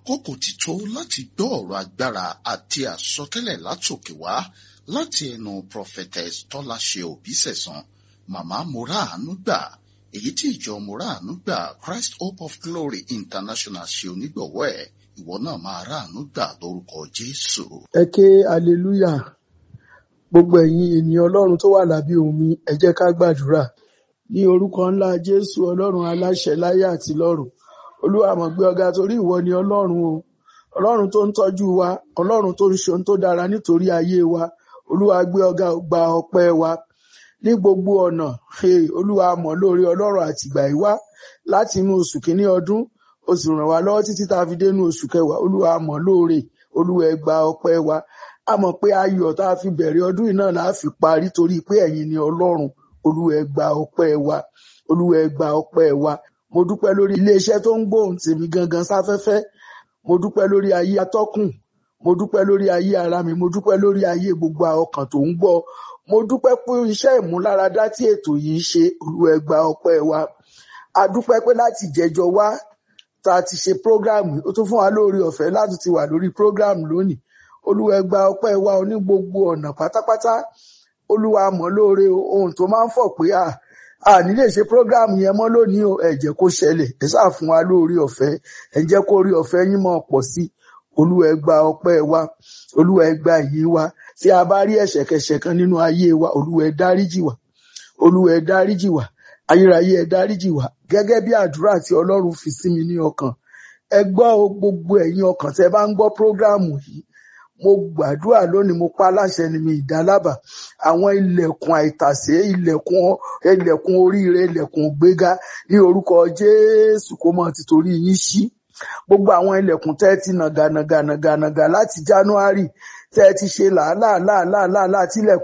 àkókò ti tó láti gbọ́ ọ̀rọ̀ agbára àti àsọtẹ́lẹ̀ látòkè wá láti ẹnu prophetess tọ́láṣe òbísẹ̀sán màmá moraanu gbà èyí tí ìjọ moraanu gbà christ hope of glory international ṣe onígbọ̀wọ́ ẹ̀ ìwọ náà máa ráàánú gbà lórúkọ jésù. ẹ ké hallelujah gbogbo ẹ̀yin ènìyàn ọlọ́run tó wà lábẹ́ omi ẹ jẹ́ ká gbàdúrà ní orúkọ ńlá jésù ọlọ́run aláṣẹ láyé àti lọ́run olúwa mọ̀ gbé ọ̀gá torí ìwọ ni ọlọ́run o ọlọ́run tó ń tọ́jú wa ọlọ́run tó ń ṣe ohun tó dára nítorí ayé wa olúwa gbé ọ̀gá gba ọpẹ́ wa ní gbogbo ọ̀nà hey, olúwa mọ̀ lórí ọlọ́run àtìgbà ìwá láti inú oṣù kínní ọdún ó sì ràn wá lọ́wọ́ títí tá a fi dénú oṣù kẹwàá olúwa mọ̀ lóore olúwa ẹ gba ọpẹ́ wa a mọ̀ pé ayọ̀ tá a fi bẹ̀rẹ̀ ọdún yìí náà la fi parí torí pé ẹ̀yin ni ọlọ́run olúwa ẹ gba ọpẹ́ wa olúwa ẹ gba ọpẹ́ wa mo dúpẹ́ lórí iléeṣẹ́ tó ń gbóhùn tèmi gangan sáfẹ́fẹ́ mo dúpẹ́ lórí ayé atọ́kùn mo dúpẹ́ lórí ayé ara mi mo dúpẹ́ lórí ayé gbogbo ọkàn tó ń gbọ́ mo dúpẹ́ fún iṣẹ́ ìmúláradá tí ètò yìí ń ṣe olúwa ẹ gba ọpẹ́ wa a dúpẹ́ pé láti jẹjọ wá tá a ti ṣe prógráàmù ó tún fún wa lórí ọ̀fẹ́ láti ti wà lórí prógráàmù lónìí olúwa ẹ gba ọpẹ́ wa ní gbogbo ọ̀nà pátápátá olúwa mọ̀ lóore ohun tó máa ń fọ̀ pé à a ní lè ṣe prógráàmù yẹn mọ́ lónìí o ẹ jẹ́ kó ṣẹlẹ̀ ẹ sáà fún wa lórí ọ̀fẹ́ ẹ jẹ́ kó rí ọ̀fẹ́ yín mọ́ pọ̀ sí olúwa ẹ gba ọpẹ́ wa olúwa ẹ gba ìyìn wa tí a bá rí ẹ̀ṣẹ̀kẹ̀ṣẹ̀ kan nínú ayé wa olúwa ẹ dáríjì wá olúwa ẹ dáríjì wá ayérayé ẹ dáríjì wá gẹ́gẹ́ bí àdúrà tí Ọlọ́run fi sí mi ní ọkàn ẹ gbọ́ gbogbo ẹ̀yin ọkàn tẹ́ bá ń gbọ́ prógráàmù yìí mo gbàdúrà lónìí mo pa láṣẹ ni mi ìdálábà àwọn ilẹ̀kùn àìtàsé ilẹ̀kùn ilẹ̀kùn oríire ilẹ̀kùn ògbéga ní orúkọ Jésù kó mọ ti torí yín ṣí gbogbo àwọn ilẹ̀kùn tẹ́ ti nàgànàgànàgànàgà láti January tẹ́ ti ṣe làálàá làálàá làálàá tílẹ̀kùn